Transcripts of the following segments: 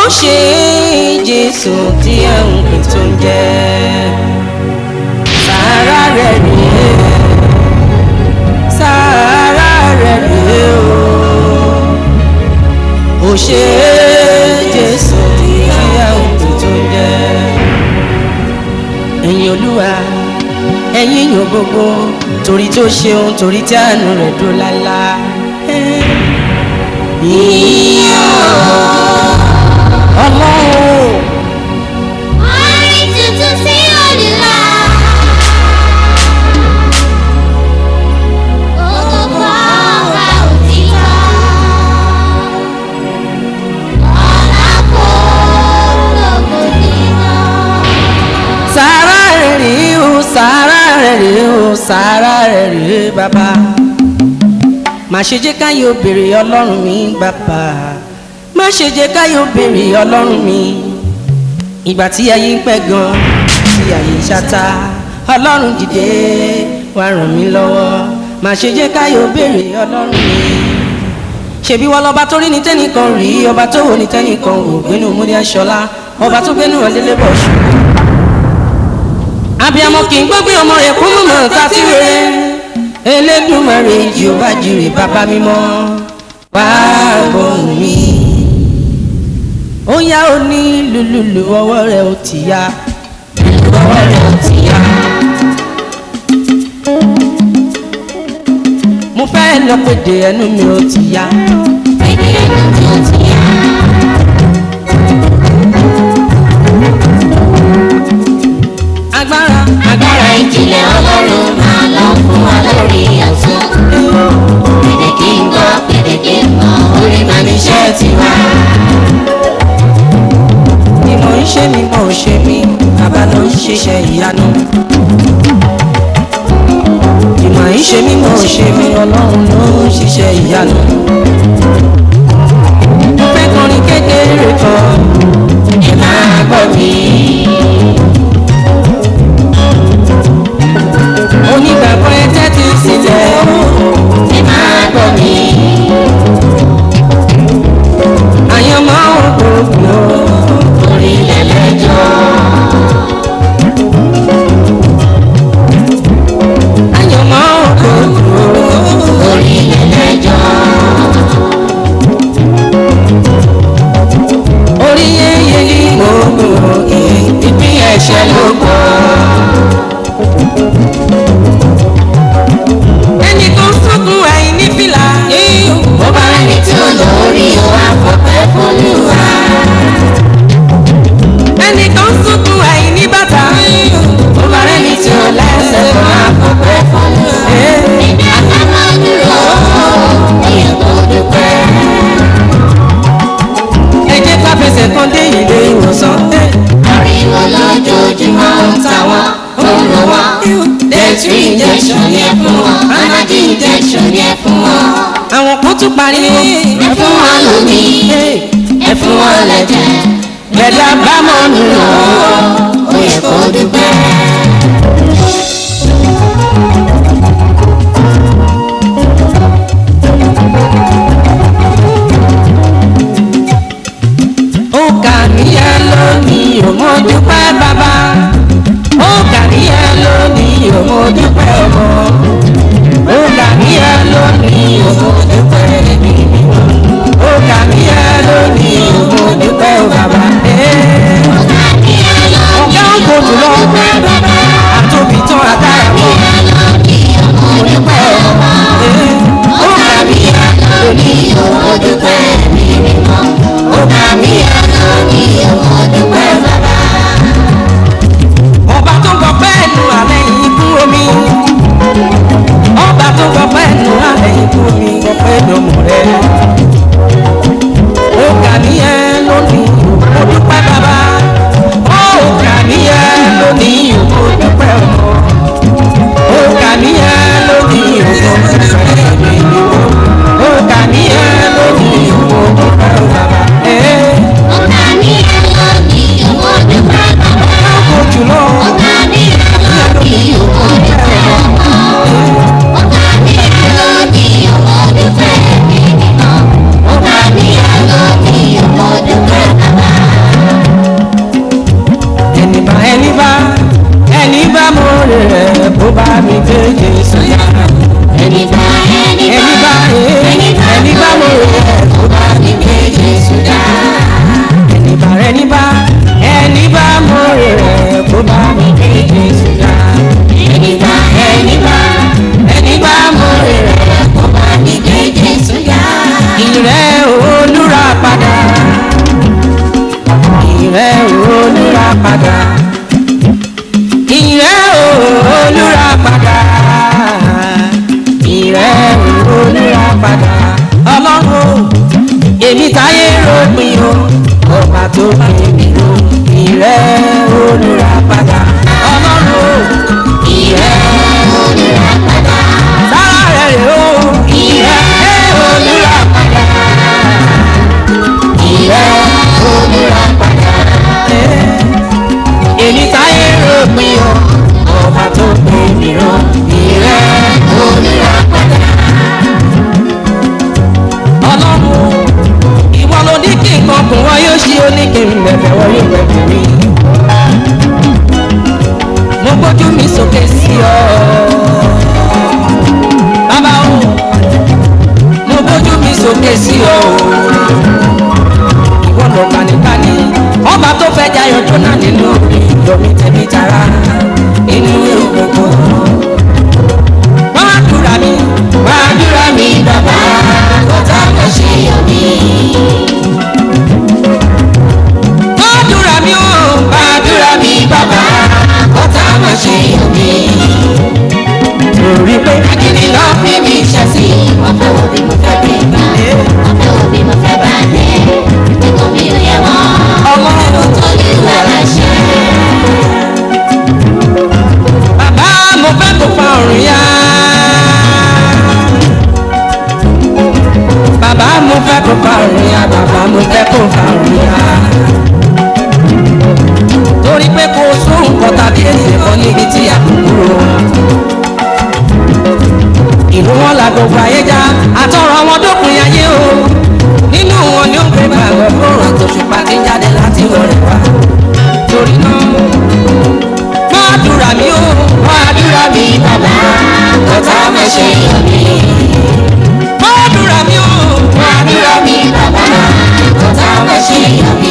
ṣe jésù tí ẹ ń pè tó ń jẹ sàárà rẹ̀ rèé sàárà rẹ̀ rèé o ó ṣe jésù tí ẹ ń pè tó ń jẹ ẹ̀yin olúwa ẹ̀yin yàn gbogbo torí tó ṣeun torí tí àánú rẹ̀ dúró lálá. ọlọ́run Orin tuntun sí Olúwa. Ògo ọba òtítọ́. Ọlá kó lógo dídán. sàárà rẹ̀ rèé o sàárà rẹ̀ rèé o sàárà rẹ̀ rèé bàbá má ṣe jẹ́ káyé òbèrè ọlọ́run mi bàbá má ṣe jẹ́ káyé òbèrè ọlọ́run mi ìgbà tí ayé ń pẹ́ gan tí ayé ń ṣáta ọlọ́run dìde wá ràn mí lọ́wọ́ má ṣe jẹ́ káyé òbèrè ọlọ́run mi ṣebí wọn lọba tó rí ní tẹnìkan rí ọba tó wò ní tẹnìkan wò gbénu múdí aṣọlá ọba tó gbénu ọdẹlẹ bọ ṣù. abiyamọ kì í gbógbé ọmọ rẹ̀ kó mọ̀mọ́ ta sí rere elédùnmarè jehova jire bàbá mímọ́ wá gbóhùn mi. ó yá ó ní lùlùlù ọwọ́ rẹ̀ ó ti yá lùlù ọwọ́ rẹ̀ ó ti yá. mo fẹ́ lọ pèdè ẹnu mi ó ti yá. Èdè ẹnu tí ó ti yá. agbára Agbára ìjìnlẹ̀ Ọlọ́run máa lọ fún wa lórí ọ̀tún. Pèdè kí n gbọ́, pèdè kí n mọ̀, orí máa ní iṣẹ́ tiwa. ni mo ń ṣe ni mo ń ṣe mí bàbá ló ń ṣiṣẹ́ ìyanu. ìmọ̀ ń ṣe mí mo ń ṣe mí ọlọ́run ló ń ṣiṣẹ́ ìyanu. mo fẹ́ kọrin kékeré kan Ẹ máa gbọ́ mi. onígbàgbọ́ ẹ tẹ́tí sílẹ̀ Ẹ máa gbọ́ mi. àyànmọ́ òkòkò Orí lẹ́lẹ́jọ́. àyànmọ́ òkòkò Orí lẹ́lẹ́jọ́. orí yẹ́yẹ́ ní gbogbo ìpín ẹ̀ṣẹ̀ ló gbọ́. ẹnì kan sọ́kùn àìní fìlà. Bó bá rẹ́ni tí ó lórí o, àfọ̀pẹ́ f'Olúwa. ẹnì kan sọ́kùn àìní bàtà. Bó bá rẹ́ni tí ó lẹ́sẹ̀ kan, àfọ̀pẹ́ f'Olúwa. Èmi àtàmọ́ dúró, èèyàn tó dúpẹ́. ẹ jẹ́ ká fẹsẹ̀ kan dé ilé ìwòsàn. Ariwo lójoojúmọ́ ń ta wọ́n, ó ń lọ wọ́n. Dẹ́tírì injection yẹn fún wọn, Anadi injection yẹn fún wọn. àwọn kan tún pariwo. Ẹ fún wọn lómi, ẹ fún wọn lẹ́jẹ̀. gbẹ̀dá bá mọ̀ nù lọ. Ó yẹ kó dúpẹ́. ó kà níyà lónìí ò mọ dúpẹ́ bàbá. ó kà níyà lónìí ò mọ dúpẹ́ ọmọ. ó kà níyà lónìí ò mọ dúpẹ́ ẹbí mímọ́. ó kà níyà lónìí ò mọ dúpẹ́ ọ bàbá. ọ̀gá ń kò jùlọ àtòbí tán torí pé Agídí ló fi mí ṣe sí. Wọ́n fẹ́ wo bí mo fẹ́ gbé gbà. Wọ́n fẹ́ wo bí mo fẹ́ bá dé. Nígbà mi ò yẹ wọ́n. ọmọ Olúwa láṣẹ. bàbá mo fẹ́ kó fa ọ̀run yá. bàbá mo fẹ́ kó fa ọ̀run yá bàbá mo fẹ́ kó fa ọ̀run yá. torí pé kò sóhun kan tàbí èsì kan níbi tí a kò kúrò. ìlú wọn la gbogbo ayé já àtọrọ wọn dópin ayé o nínú wọn ni ó ń gbé gbàgbọ́ fóònù àtòṣùpá tí ń jáde láti wọlé wá torí náà gbàdúrà mi ó gbàdúrà mi bàbá Ọ̀tá má ṣe yọ̀ mí. gbàdúrà mi ó Àdúrà mi bàbá. Ọ̀tá má ṣe yọ̀ mí.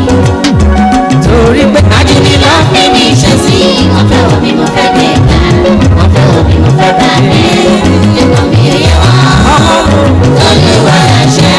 torí pé Agídí ló fi mí ṣe sí. Wọ́n fẹ́ wo bí mo fẹ́ gbé gbà. Wọ́n fẹ́ wo bí mo fẹ́ bá dé. Nígbà mi ò yẹ wọ́n. Olúwa láṣẹ.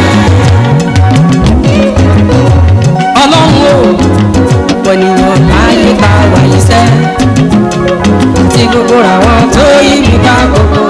ọlọ́run ó ọ̀pọ̀ ènìyàn láyé bá wáyé sẹ́ tí gbogbo àwọn tó yí mi bá gbogbo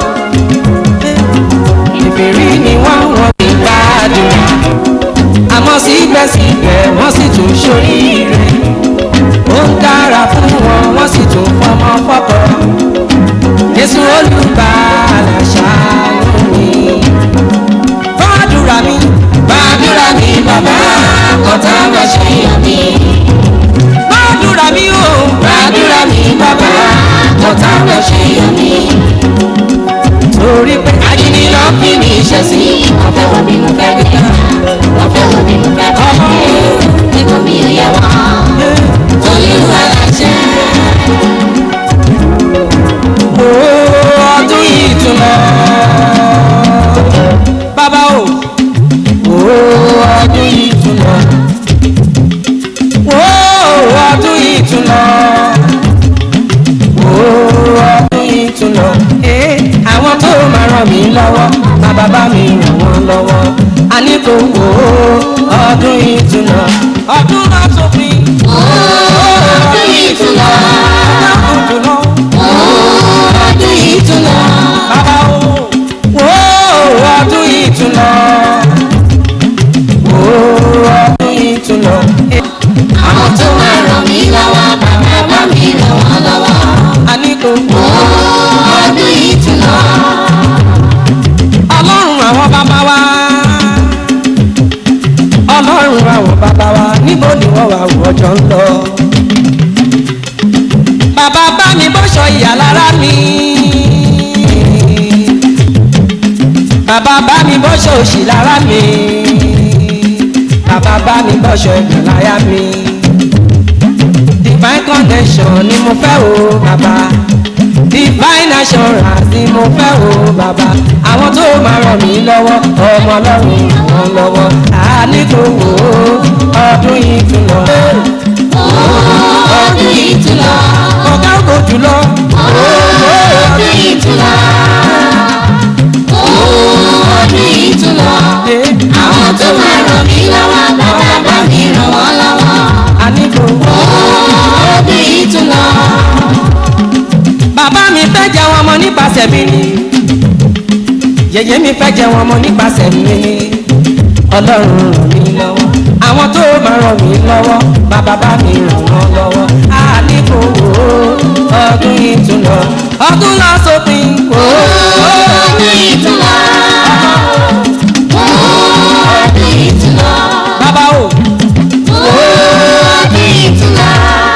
ìfèrí ni wọ́n wọ́n ti gbádùn àmọ́ síbẹ̀síbẹ̀ wọ́n sì tún ṣoríire ó ń dára fún wọn wọ́n sì tún fọmọ fọ́kọ Jésù olùbàlà ṣàánú mi gbàdúrà mi gbàdúrà mi bàbá Ọ̀tá má ṣe yọ̀ mí. gbàdúrà mi o gbàdúrà mi bàbá Ọ̀tá má ṣe yọ̀ mí. torí pé Agídí ló fi mí ṣe sí. Wọ́n fẹ́ wo bí mo fẹ́ gbé gbà. Wọ́n fẹ́ wo bí mo fẹ́ bá dé. Nígbà mi ò yẹ wọ́n. Olúwa láṣẹ. o ọdún yìí tún lọ bàbá o o ọdún yìí tún lọ o ọdún yìí tún lọ o ọdún yìí tún lọ Eh, àwọn tó máa ràn mí lọ́wọ́ máa bàbá mi ràn wọ́n lọ́wọ́ a ní kò wò ó ọdún yìí tún lọ ọdún náà sópin Ọdún yìí tún lọ. ọdún tún lọ. Ọdún yìí tún lọ. Bàbá o, wo ọdún yìí tún lọ. Wo ọdún yìí tún lọ. Àwọn tó máa ràn mí lọ́wọ́, bàbá bá mi ràn wọ́n lọ́wọ́. A ní kò wò Ọdún yìí tún lọ. ọlọ́run àwọn bàbá wa. Ọlọ́run àwọn bàbá wa níbo ni wọ́n wà wọ́jọ́ ń lọ. Bàbá bá mi bọ́ṣọ ìyá lára mi. Bàbá bá mi bọ́ṣọ òṣì lára mi. Bàbá bá mi bọ́ṣọ ẹ̀gbọ́n láyà mi. Divine connection ni mo fẹ́ o bàbá. Divine assurance ni mo fẹ́ o bàbá. Àwọn tó máa ràn mí lọ́wọ́, ọmọ ọlọ́run ràn wọ́n lọ́wọ́. Àní kò wò ó, ọdún yìí tún lọ. Ọdún yìí tún lọ. Ọ̀gá ògo jùlọ. Ọdún yìí tún lọ. Ọdún yìí tún lọ. Àwọn tó máa ràn mí lọ́wọ́, bàbá bá mi ràn wọ́n lọ́wọ́. Àní kò wò ó. Ọdún yìí tún lọ. bàbá mi fẹ́ jẹ wọn mọ nípasẹ̀ mi ni yèyé mi fẹ́ jẹ wọn mọ nípasẹ̀ mi ni ọlọ́run ràn mí lọ́wọ́ àwọn tó máa ràn mí lọ́wọ́ bàbá bá mi ràn wọ́n lọ́wọ́ àníkò wò ó ọdún yìí tún lọ ọdún lọ sópin wò ó Ọdún yìí tún lọ. Ọdún yìí tún lọ. bàbá o Ọdún yìí tún lọ.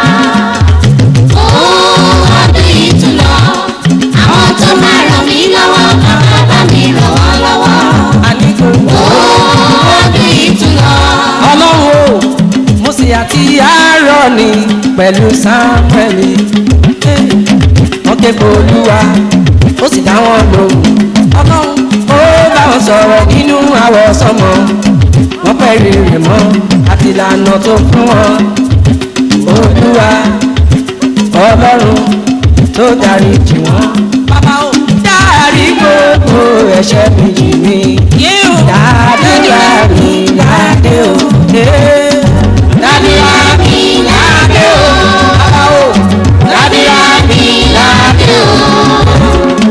Ọdún yìí tún lọ. Àwọn tó máa ràn mí lọ́wọ́, bàbá bá mi ràn wọ́n lọ́wọ́. àníkò wò ó. Ọdún yìí tún lọ. ọlọ́run o mo sì àti àárọ̀ ni pẹ̀lú sáńpẹ̀lì wọ́n ké pe olúwa ó sì dá wọn lóhùn ọlọ́run ó bá wọn sọ̀rọ̀ nínú àwọ̀ sọmọ wọ́n fẹ́ rí rẹ̀ mọ́ àti ìlànà tó fún wọn olúwa ọlọ́run tó darí jì wọ́n. bàbá o dárí gbogbo ẹ̀ṣẹ̀ mi jì mí dàdúrà mi ládé o. eh, dàdúrà mi ládé o. bàbá o dàdúrà mi ládé o.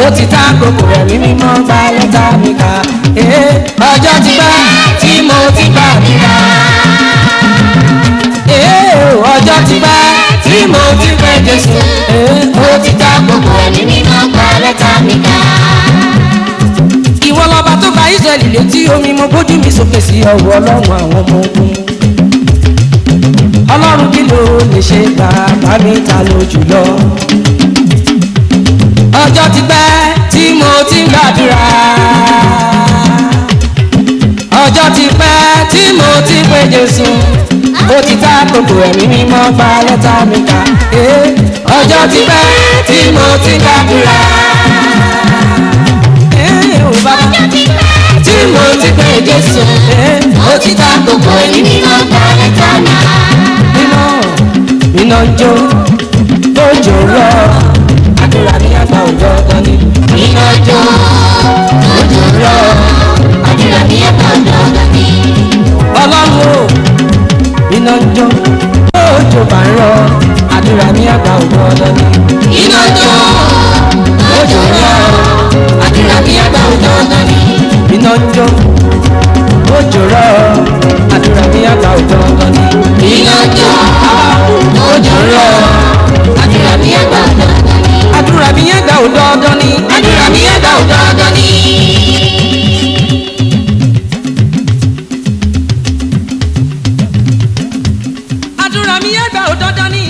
ó ti ta kókó ẹ̀mí mímọ́ gba lẹ́tà mi ká ee ọjọ́ ti pẹ́ tí mo ti gbàdúrà ee ọjọ́ ti pẹ́ tí mo ti pẹ́ Jésù ee ó ti ta kókó ẹ̀mí mímọ́ gba lẹ́tà mi ká. ìwọ lọba tó gba Ísírẹ́lì létí omi mo bójú mi sókè sí ọwọ́ ọlọ́run àwọn ọmọ ogun ọlọ́run kí ló lè ṣe bàbá mi ta ló jùlọ ọjọ́ ti pẹ́ tí mo ti ń gbàdúrà ọjọ́ ti pẹ́ tí mo ti ń pè Jésù ó ti ta kókó ẹ̀mí mímọ́ gba lẹ́tà mi kà ee ọjọ́ ti pẹ́ tí mo ti ń gbàdúrà ee ò bàbá Ọjọ́ ti pẹ́ tí mo ti pè Jésù ee ó ti ta kókó ẹ̀mí ẹ̀mí mímọ́ gba lẹ́tà mi ká. iná iná jó òjò rọ àdúrà ní àgbà òjò ọgán ni Iná jó, òjò rọ̀, àdúrà mi ẹ̀ka ọ̀dọ́ ọ̀dọ́ mi. ọlọ́run o iná jó òjò bá ń rọ àdúrà ní àgbà òjò ọgán ni Iná jó, òjò rọ̀, àdúrà mi ẹ̀ka ọ̀dọ́ ọ̀dọ́ mi. iná jó òjò rọ àdúrà ní àgbà òjò ọgán ni Iná jó, òjò rọ̀, àdúrà mi ẹ̀ka ọ̀dọ́ ọ̀dọ́ mi. àdúrà mi yẹn gbà òjò ọgán ni Àdúrà mi ẹ̀ka ọ̀dọ́ ọ̀dọ́ mi. àdúrà mi yẹn gbà òjò ọgán ni